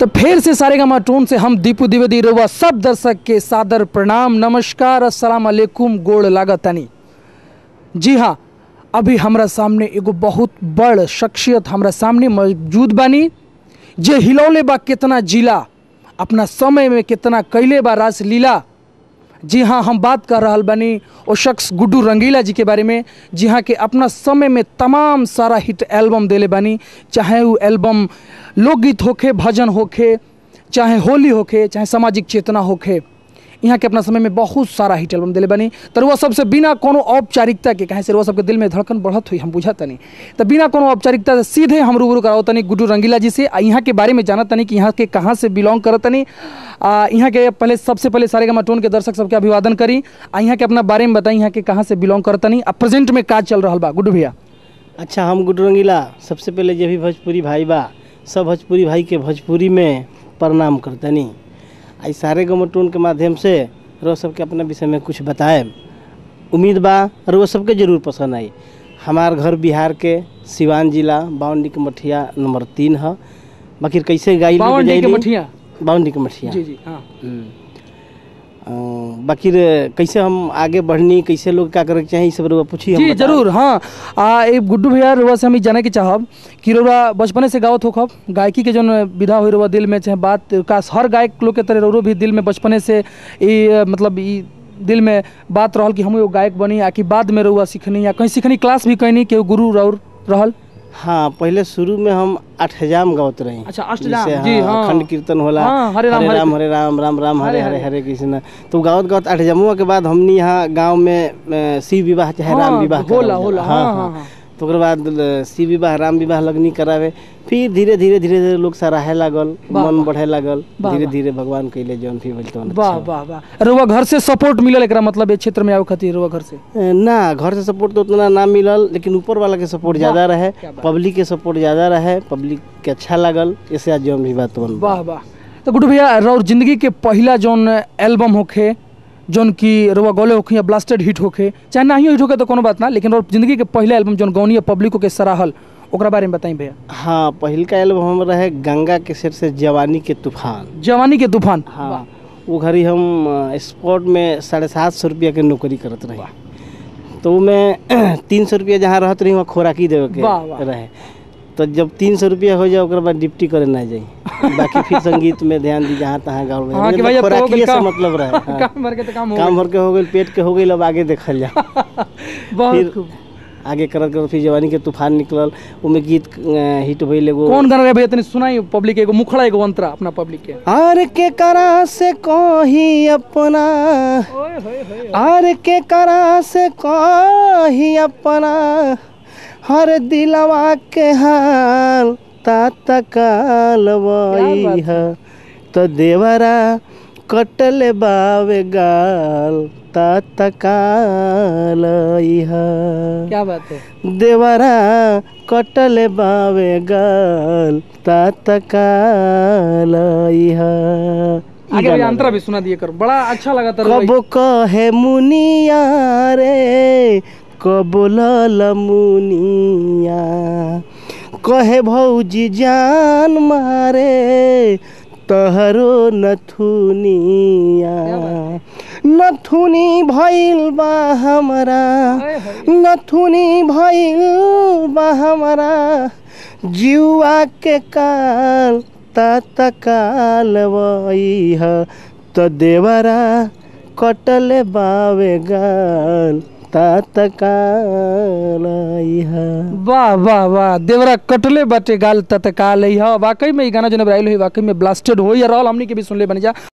तो फिर से सारे का टोन से हम दीपू द्विवेदी रउआ सब दर्शक के सादर प्रणाम नमस्कार अस्सलाम वालेकुम गोड़ लागतानी जी हाँ अभी हमरा सामने एगो बहुत बड़ शख्सियत हमरा सामने मौजूद बानी जे हिलौले बा कितना जिला अपना समय में कितना कैले बा रासलीला जी हाँ हम बात कर रहल बानी वो शख्स गुड्डू रंगीला जी के बारे में जी हाँ कि अपना समय में तमाम सारा हिट एल्बम देले बानी चाहे वो एल्बम लोकगीत होखे भजन होखे चाहे होली होखे चाहे सामाजिक चेतना होखे यहाँ के अपना समय में बहुत सारा हिट एल्बम दिले बनी तो रुआ सबसे बिना कोनो औपचारिकता के कहे से रुआ सबके दिल में धड़कन बढ़त हुई हम बुझा तनी तो बिना कोनो औपचारिकता से सीधे हम रूबरू कराओ तनी गुड्डू रंगीला जी से आ यहाँ के बारे में जाना तनी कि यहाँ के कहाँ से बिलोंग करत तनी आ यहाँ के पहले सबसे पहले सारे का टोन के दर्शक सबके अभिवादन करी आ यहाँ के अपना बारे में बताई यहाँ के कहाँ से बिलोंग करत तनी आ प्रेजेंट में का चल रहा बा गुड्डू भैया अच्छा हम गुड्डू रंगीला सबसे पहले जे भी भोजपुरी भाई बा सब भोजपुरी भाई के भोजपुरी में प्रणाम करतनी आई सारे गमटून के माध्यम से रो सबके अपना विषय में कुछ बताए उम्मीद बा और वो सबके जरूर पसंद आई हमार घर बिहार के सिवान जिला बाउंडी के मठिया नंबर तीन है बाकी कैसे गाई बावन के मठिया बाउंडी के मठिया जी जी हाँ हम्म। अ, बाकी रे कैसे हम आगे बढ़नी कैसे लोग क्या करे के चाहिए ई सब रउआ पूछी हम जी बताएब। जरूर हाँ आ ए गुड्डू भैया रुआ से हम ई जाने के चाहब कि रुआ बचपने से गावत होखब गायकी के जौन विधा हुई रुआ दिल में चाहे बात का हर गायक लोग के तरह रोरो भी दिल में बचपने से ई अ, मतलब ई दिल में बात रहल कि हम एगो गायक बनी आ कि बाद में रुआ सीखनी या कहीं सीखनी क्लास भी कैनी कि गुरु रउर रहल हाँ पहले शुरू में हम अष्टजाम गावत रही अच्छा, अष्टजाम, जैसे, जी, हाँ। खंड कीर्तन होला हाँ, हरे राम, हरे- राम हरे राम राम राम हरे हरे, हरे हरे कृष्ण तो गावत गावत अष्टजामुआ के बाद हमनी यहाँ गांव में अ, शिव विवाह चाहे राम हाँ, विवाह होला, करावल होला, जाला। हाँ, हाँ, हाँ। तो ओकर बाद अ, शिव विवाह राम विवाह लगनी करावे फिर धीरे धीरे धीरे धीरे लोग सराहे लागल वाह, मन वाह। बढ़े लागल वाह, धीरे वाह। धीरे भगवान कैले जौन भी भइल तौन वाह अच्छा। वाह वाह रुआ घर से सपोर्ट मिलल एकरा मतलब ए क्षेत्र में आवे खातिर रुआ घर से अ, ना घर से सपोर्ट तो उतना ना मिलल लेकिन ऊपर वाला के सपोर्ट ज़्यादा रहे क्या बात। पब्लिक के सपोर्ट ज़्यादा रहे पब्लिक के अच्छा लागल ऐसे आज जौन भी बात बन वाह वाह तो गुड्डू भैया रउर जिंदगी के पहला जौन एल्बम होखे जौन कि रुआ गौले होखे या ब्लास्टेड हिट होखे चाहे ना ही हिट होखे तो कोनो बात ना लेकिन रउर जिंदगी के पहला एल्बम जौन गौनी पब्लिको के सराहल ओकरा बारे में बताई भैया हाँ पहिल का एल्बम हम रहे गंगा के सेट से जवानी के तूफान जवानी के तूफान हाँ वो घड़ी हम अ, स्पोर्ट में साढ़े सात सौ रुपया के नौकरी करत रही तो वो मैं तीन सौ रुपया जहाँ रहत रही वहाँ खोराकी देवे वाह, वाह। के रहे तो जब तीन सौ रुपया हो जाए ओकर बाद डिप्टी करे ना जाई बाकी फिर संगीत में ध्यान दी जहाँ तहाँ गाँव हाँ, कि भाई अब तो हो खोराकी गइल से काम। मतलब रहे हाँ। काम भर के तो काम हो काम भर के हो गई पेट के हो गई अब आगे देखल जा बहुत फिर खूब आगे करत करत फिर जवानी के तूफान निकलल उमे गीत अ, हिट भइल एगो कौन गाना रहे भैया तनी सुनाई पब्लिक एगो मुखड़ा एगो अंतरा अपना पब्लिक के आर के करा से कही अपना ओए होए होए आर के करा से कही अपना हर दिलवा के हाल ता काल वही है तो देवरा कटले बावे गाल ता काल है क्या बात है देवरा कटले बावे गाल तात कालइहा आगे भैया अंतरा भी सुना दिए कर बड़ा अच्छा लगा था कब कहे मुनिया रे कब लल मुनिया कहे भौजी जान मारे तहरो नथुनिया नथुनी भइल बा हमरा नथुनी भइल बा हमरा जुआ के काल तात काल वही त देवरा कटले बावे गाल तात काल वाह वाह वाह देवरा कटले बाटे गाल तत्काल है वाकई में ई गाना जो नबराइल हुई वाकई में ब्लास्टेड हो या रहल हमनी के भी सुनले बन जा